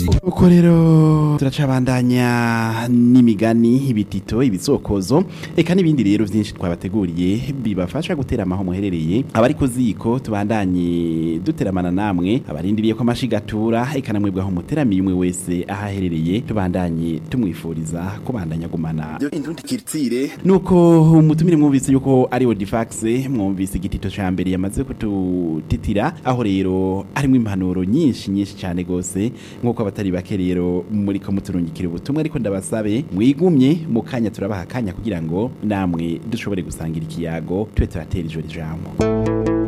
uko rero turacabandanya n'imigani ibitito ibisokozo eka n'ibindi rero byinshi twabateguriye bibafasha gutera amaho muherereye abari ku ziko tubandanye duteramana namwe abarindiriye ko amashigatura eka namwebwe aho muteramiye umwe wese aho aherereye tubandanye tumwifuriza kubandanya gumana indundi kiritsire nuko umutumire mwumvise yuko ari Odifax mwumvise igitito ca mbere yamaze kututitira aho rero harimo impanuro nyinshi nyinshi cyane gose nk'uko abatari bake rero muri ko muturungikira ubutumwa ariko ndabasabe mwigumye mu kanya turabaha akanya kugira ngo namwe dushobore gusangira ikiyago tube turatera ijoro ijambo